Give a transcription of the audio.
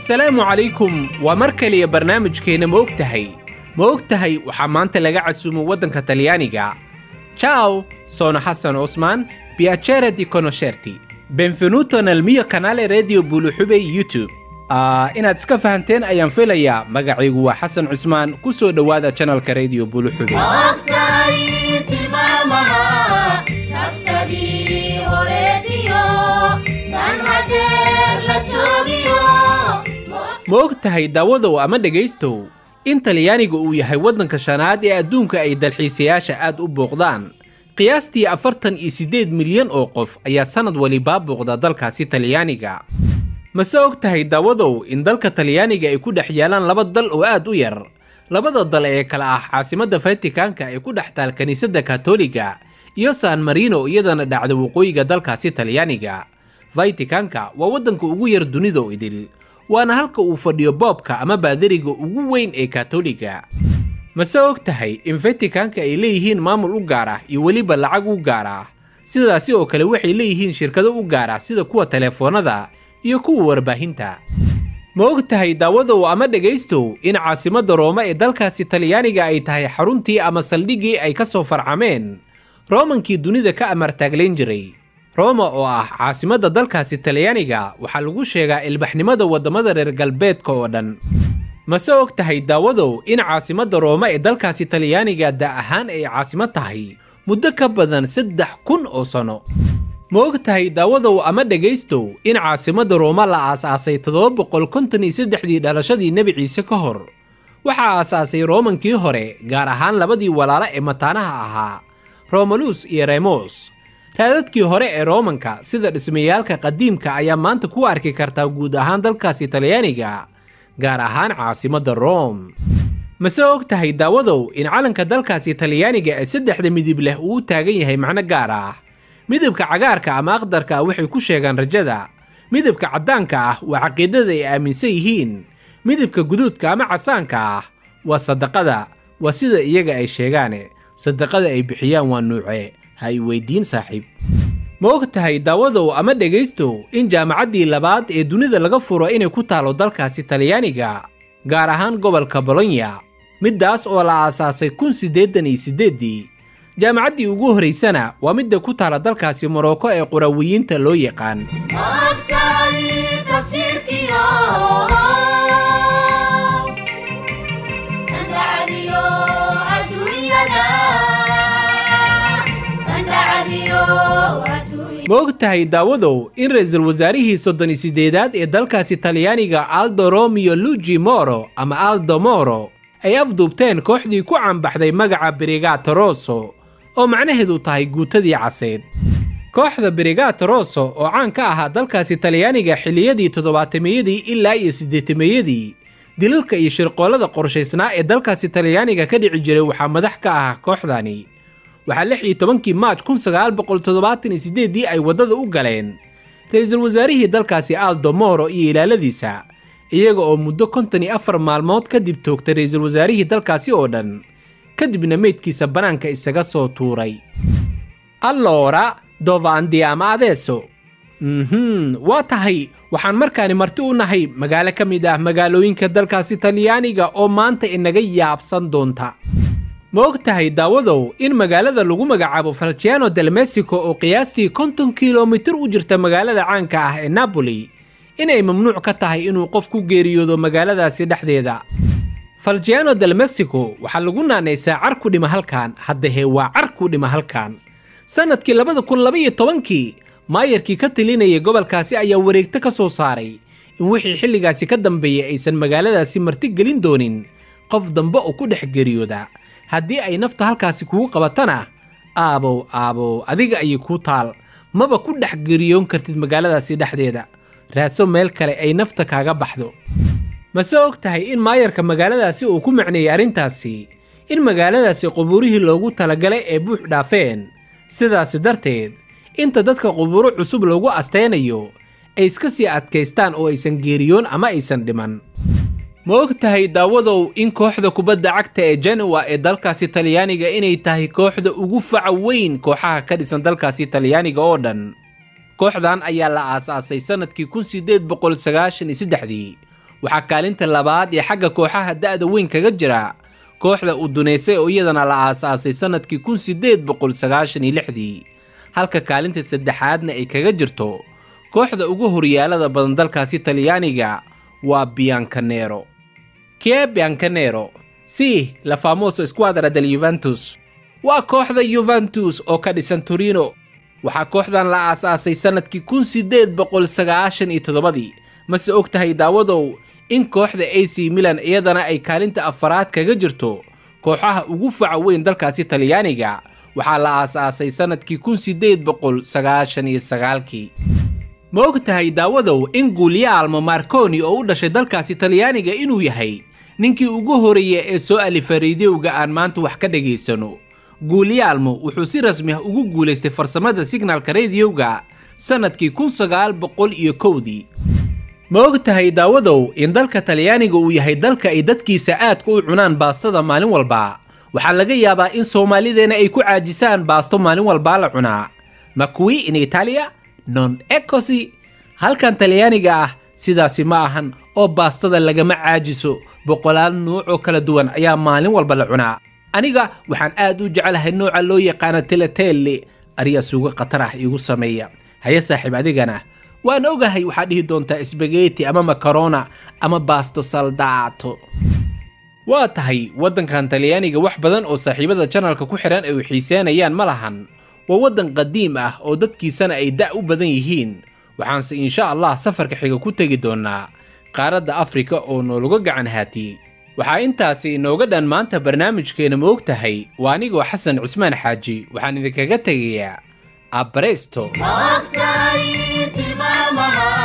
assalaamu calaykum waa mar kaliya barnaamijkeenna ma og tahay ma og tahay waxaa maanta laga casuumay waddanka talyaaniga ciao sono xasan cusmaan piacere di conoscerti benvenuto nel mio canale radio buluxubey youtube ah inaad iska fahanteen ayaan filayaa magacaygu waa xasan cusmaan ku soo dhowaada janalka radio buluxubey Ogtahay tilmaamaha tagtadii horeetiyo tan hadeer la joogiyo ma og tahay daawadow ama dhegaystow in talyaaniga uu yahay waddanka shanaad ee adduunka ay dalxiisayaasha aad u booqdaan qiyaastii afartan iyo siddeed milyan oo qof ayaa sannad walibaa booqda dalkaasi talyaaniga mase og tahay daawadow in dalka talyaaniga ay ku dhex yaalaan laba dal oo aad u yar labada dal ee kale ah caasimadda fatikaanka ee ku dhex taal kiniisadda katoliga iyo san marino iyadana dhacda waqooyiga dalkaasi talyaaniga fatikaanka waa waddanka ugu yar dunida oo idil waana halka uu fadhiyo boobka ama baadariga ugu weyn ee katoliga mase og tahay in fatikaanka ay leeyihiin maamul u gaar ah iyo weliba lacag u gaar ah sidaasi oo kale waxay leeyihiin shirkado u gaar ah sida kuwa telefoonada iyo kuwa warbaahinta ma og tahay daawadow ama dhegaystow in caasimadda rooma ee dalkaasi talyaaniga ay tahay xaruntii ama saldhiggii ay ka soo farcameen roomankii dunida ka amartaaglayn jiray rooma oo ah caasimadda dalkaasi talyaaniga waxaa lagu sheegaa ilbaxnimada waddamada reer galbeedka oo dhan mase og tahay daawadow in caasimadda rooma ee dalkaasi talyaaniga da' ahaan ay caasimad tahay muddo ka badan saddex kun oo sano ma og tahay daawadow ama dhegaystow in caasimadda rooma la aasaasay toddoba boqol konton iyo saddexdii dhalashadii nebi ciise ka hor waxaa aasaasay roomankii hore gaar ahaan labadii walaalo ee mataanaha ahaa romalus iyo remos raadadkii hore ee roomanka sida dhismayaalka qadiimka ayaa maanta ku arki kartaa guud ahaan dalkaasi talyaaniga gaar ahaan caasimadda room mase og tahay daawadow in calanka dalkaasi talyaaniga ee saddexda midib leh uu u taagan yahay macno gaar ah midabka cagaarka ama aqdarka ah waxay ku sheegaan rajada midabka caddaanka ah waa caqiidada ay aaminsan yihiin midabka guduudka ama casaanka ah waa sadaqada waa sida iyaga ay sheegaane sadaqada ay bixiyaan waa nuuce ha i weydiin saaxiib ma og tahay daawadow ama dhegaystow in jaamacaddii labaad ee dunida laga furo inay ku taalo dalkaasi talyaaniga gaar ahaan gobolka bolonya middaas oo la aasaasay kun siddeetan iyo siddeeddii jaamacaddii ugu horaysana waa midda ku taala dalkaasi morocco ee qurawiyiinta loo yaqaan Ogtahay tafsiirkiyo andacadiyo adduunyada andacadiyo adduunyada ma og tahay daawadow in ra'iisul wasaarihii soddon iyo siddeedaad ee dalkaasi talyaaniga aldo romeo luigi moro ama aldo moro ay afduubteen kooxdii ku cambaxday magaca brigato rosso oo macnaheedu tahay guutadii caseed kooxda brigato rosso oo caan ka ahaa dalkaasi talyaaniga xilliyadii toddobaatameyadii ilaa iyo siddeetameeyadii dilalka iyo shirqoollada qorshaysnaa ee dalkaasi talyaaniga ka dhici jiray waxaa madax ka ah kooxdani waxaa lix iyo tobankii maaj kun sagaal boqol toddobaatan iyo siddeeddii ay waddada u galeen ra'iisul wasaarihii dalkaasi aldo moro iyo ilaaladiisa iyaga oo muddo konton iyo afar maalmood kadib toogtay ra'iisul wasaarihii dalkaasi oo dhan kadibna meydkiisa bannaanka isaga soo tuuray allora dove andiamo adesso mhm waa tahay waxaan markaani marti u nahay magaalo ka mid ah magaalooyinka dalkaasi talyaaniga oo maanta inaga yaabsan doonta ma og tahay daawadow in magaalada lagu magacaabo falciano del mexico oo qiyaastii konton kilomitir u jirta magaalada caanka ah ee napoli inay mamnuuc ka tahay inuu qof ku geeriyoodo magaaladaasi dhexdeeda falciano del mexico waxaa lagu naanaysaa car ku dhima halkan haddahee waa car ku dhima halkan sannadkii labada kun labaiyo tobankii maayarkii ka talinayay gobolkaasi ayaa wareegto ka soo saaray in wixii xilligaasi ka dambeeyay aysan magaaladaasi marti gelin doonin qof dambe oo ku dhex geeriyooda haddii ay nafta halkaasi kugu qabatana aabow aabow adiga ayay kuu taal maba ku dhex geriyoon kartid magaaladaasi dhexdeeda raadso meel kale ay nafta kaaga baxdo mase og tahay in maayarka magaaladaasi uu ku macneeyey arrintaasi in magaaladaasi qubuurihii loogu talagalay ee buux dhaafeen sidaasi darteed inta dadka qubuuro cusub loogu asteynayo ay iska sii adkaystaan oo aysan geeriyoon ama aysan dhiman ma og tahay daawadow in kooxda kubadda cagta ee genowa ee dalkaasi talyaaniga inay tahay kooxda ugu faca weyn kooxaha ka dhisan dalkaasi talyaaniga oo dhan kooxdan ayaa la aasaasay sannadkii kun sideed boqol sagaashan iyo saddexdii waxaa kaalinta labaad ee xagga kooxaha da'da weyn kaga jira kooxda uduneysay oo iyadana la aasaasay sannadkii kun sideed boqol sagaashan iyo lixdii halka kaalinta saddexaadna ay kaga jirto kooxda ugu horyaalada badan dalkaasi talyaaniga waa biancanero kie biancanero si la famoso squadra del yuventus waa kooxda yuventus oo ka dhisan torino waxaa kooxdan la aasaasay sannadkii kun sideed boqol sagaashan iyo toddobadii mase og tahay daawadow in kooxda a c milan iyadana ay kaalinta afaraad kaga jirto kooxaha ugu faca weyn dalkaasi talyaaniga waxaa la aasaasay sannadkii kun sideed boqol sagaashan iyo sagaalkii ma og tahay daawadow in guulyaalmo marconi oo u dhashay dalkaasi talyaaniga inuu yahay ninkii ugu horeeya ee soo alifa rediowga aan maanta wax ka dhagaysano guulyaalmo wuxuu si rasmi ah ugu guulaystay farsamada signalka rediowga sannadkii kun sagaal boqol iyo kowdii ma og tahay daawadow in dalka talyaaniga uu yahay dalka ay dadkiisa aadka u cunaan baastada maalin walba waxaa laga yaabaa in soomaalideena ay ku caajisaan baasto maalin walbaa la cunaa ma kuwi in italia non ecosi halkan talyaaniga ah sidaasi ma ahan oo baastada lagama caajiso boqolaal nuuc oo kala duwan ayaa maalin walba la cunaa aniga waxaan aad u jecelahay nooca loo yaqaana teletelle ariya suugo khatar ah iigu sameeya haye saaxiib adigana waan ogahay waxaad dhihi doontaa sbageti ama makarona ama baasto saldaato waa tahay waddankan talyaaniga wax badan oo saaxiibada janalka ku xidhan ay u xiiseenayaan ma lahan waa waddan qadiim ah oo dadkiisana ay da' u badan yihiin waxaanse insha allah safarka xiga ku tegi doonnaa qaaradda afrika oo noolaga gacan haatiyey waxaa intaasi inooga dhan maanta barnaamijkeena ma og tahay waa anigoo xasan cismaan xaaji waxaan idinkaga tegayaa abresto ma ogtahay tilmaamaha